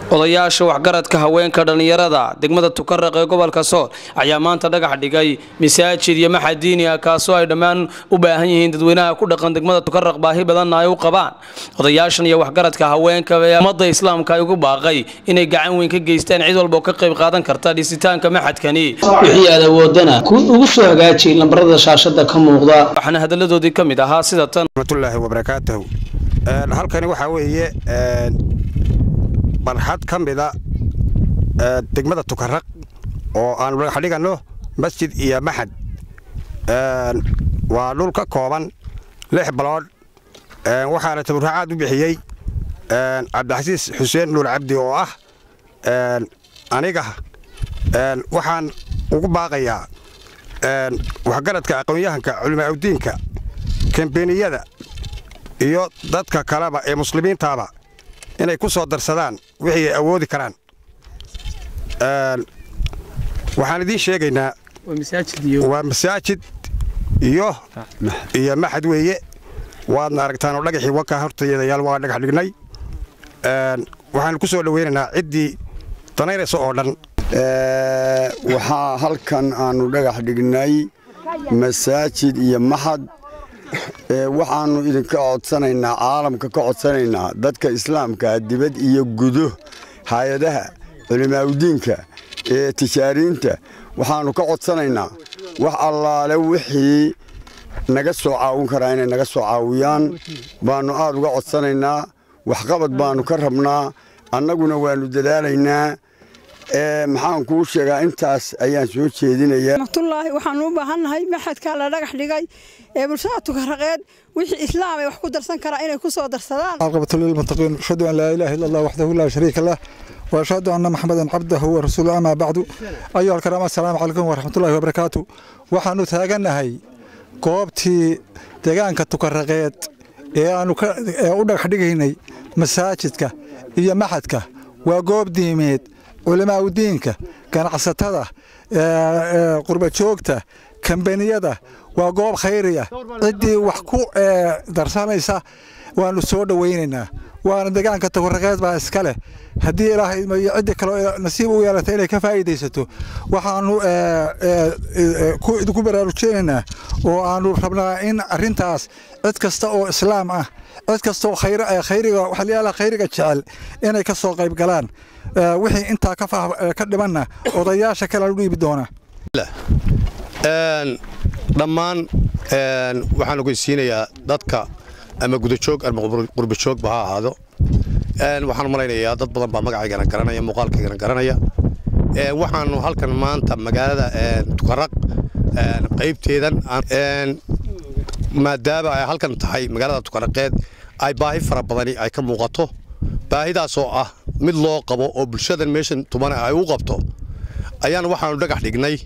odayaasha waxgaradka haweenka dhallinyarada degmada tukaraq ee gobolka sool ayaa maanta dhagax dhigay masaajid iyo maxad diini ah kaasoo ay dhammaan u baahan yihiin dadweynaha ku dhaqan degmada tukaraq baahi badanna ay u qabaan odayaashan iyo waxgaradka haweenka ee ummadda islaamka ay ugu baaqay inay gacan weyn ka geystaan cid walba oo ka qayb qaadan karta dhisitaanka maxadkani wixii aad awoodana ugu soo hagaaji lambarada shaashada ka muuqda waxaana hadaladoodii ka mid ahaa sida tan raxmatullaahi wabarakaatuhu halkani waxaa weeye barxad ka mida degmada tukaraq oo aanu dhagax dhiganno masjid iyo maxad waa dhul ka kooban lix baloodh waxaana taburaacaad u bixiyey cabdixasiis xuseen nuur cabdi oo ah aniga waxaan ugu baaqayaa waxgaradka aqoon-yahanka culimaaudiinka kambeniyada iyo dadka kaleba ee muslimiintaaba inay ku soo darsadaan wixii ay awoodi karaan waxaan idiin sheegaynaa waa masaajid iyo iyo maxad weeye waadna aragtaan oo dhagaxii wankaa hortayadayaal waa dhagax dhignay waxaanu ku soo dhoweynaynaa ciddii danaynaysa oo dhan waxaa halkan aanu dhagax dhignay masaajid iyo maxad waxaannu idinka codsanaynaa caalamka ka codsanaynaa dadka islaamka dibad iyo gudo hay-adaha culimaaudiinka ee tijaariinta waxaannu ka codsanaynaa wax allaale wixii naga soo caawin karaa inay naga soo caawiyaan baannu aad uga codsanaynaa waxqabad baannu ka rabnaa annaguna waannu dadaalaynaa maxaan kuu sheegaa intaas ayaan soo jeedinayaa raxmatullaahi waxaanu u baahannahay maxadkaa la dhagax dhigay ee bulshada tukaraqeed wixii islaam ay wax ku darsan karaa inay ku soo darsadaan عاقبة للمتقين أشهد أن لا إله إلا الله وحده لا شريك له وأشهد أن محمدا عبده ورسوله أما بعد أيها الكرام السلام عليكم ورحمة الله وبركاته waxaanu taaganahay goobtii deegaanka tukaraqeed ee aanu u dhagax dhigaynay masaajidka iyo maxadka waa goob diimeed culimaauddiinka ganacsatada qurbajoogta kambaniyada waa goob khayriya ciddii wax ku darsanaysa waanu soo dhowaynaynaa waana deegaanka tukaraqeed baa iska leh haddii ilaahay iyo ciddii kaleo nasiib u yeelata inay ka faa'iidaysato waxaanu idinku baraarujinaynaa oo aanu rabnaa in arrintaas cid kasta oo islaam ah cid kasta oo khayriga waxaalayaalaha khayriga jecel inay ka soo qayb galaan wixii intaa ka dhimanna odayaasha kale u dhiibi doonaa dhammaan waxaan ogeysiinayaa dadka ama gudajoog ama qurbajoogba ha ahaado waxaan malaynayaa dad badan baa magacaygana garanaya muuqaalkaygana garanaya waxaanu halkan maanta magaalada tukaraq qaybteedan maadaama ay halkan tahay magaalada tukaraqeed ay baahi fara badani ay ka muuqato baahidaasoo ah mid loo qabo oo bulshadan meeshan tumane ay u qabto ayaan waxaanu dhagax dhignay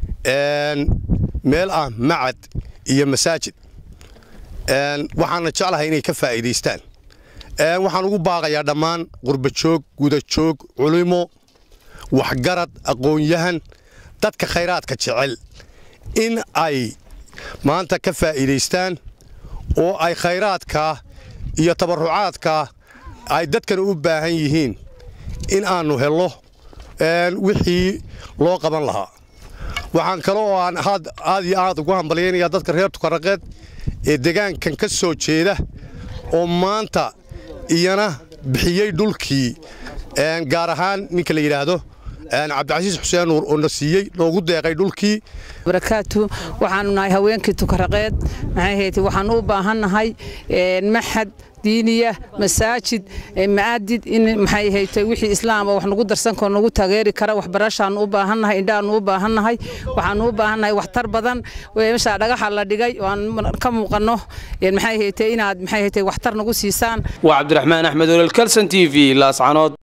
meel ah macad iyo masaajid waxaana jeclahay inay ka faa'iidaystaan waxaan ugu baaqayaa dhammaan qurbajoog gudajoog culimo waxgarad aqoon-yahan dadka khayraadka jecel in ay maanta ka faa'iidaystaan oo ay khayraadkaa iyo tabarrucaadkaa ay dadkana u baahan yihiin in aannu hello wixii loo qaban lahaa waxaan kale oo aan aad iyo aad ugu hambalyaynayaa dadka reer tukaraqeed ee degaankan ka soo jeeda oo maanta iyana bixiyey dhulkii gaar ahaan ninka la yidhaahdo cabdicasiis xuseen nuur oo na siiyey noogu deeqay dhulkii barakaatu waxaanu nahay haweenkii tukaraqeed maxay ahayd waxaanu u baahannahay maxad diiniya masaajid maadid in maxay haytay wixii islaama wax nagu darsan karo nagu taageeri kara waxbarashaanu u baahannahay indhaanu u baahannahay waxaanu u baahannahay waxtar badan meeshaa dhagaxa la dhigay aan ka muuqanno maxay haytay inaad maxay haytay waxtar nagu siisaan waa cabdiraxmaan axmed olol kalson t v laascanood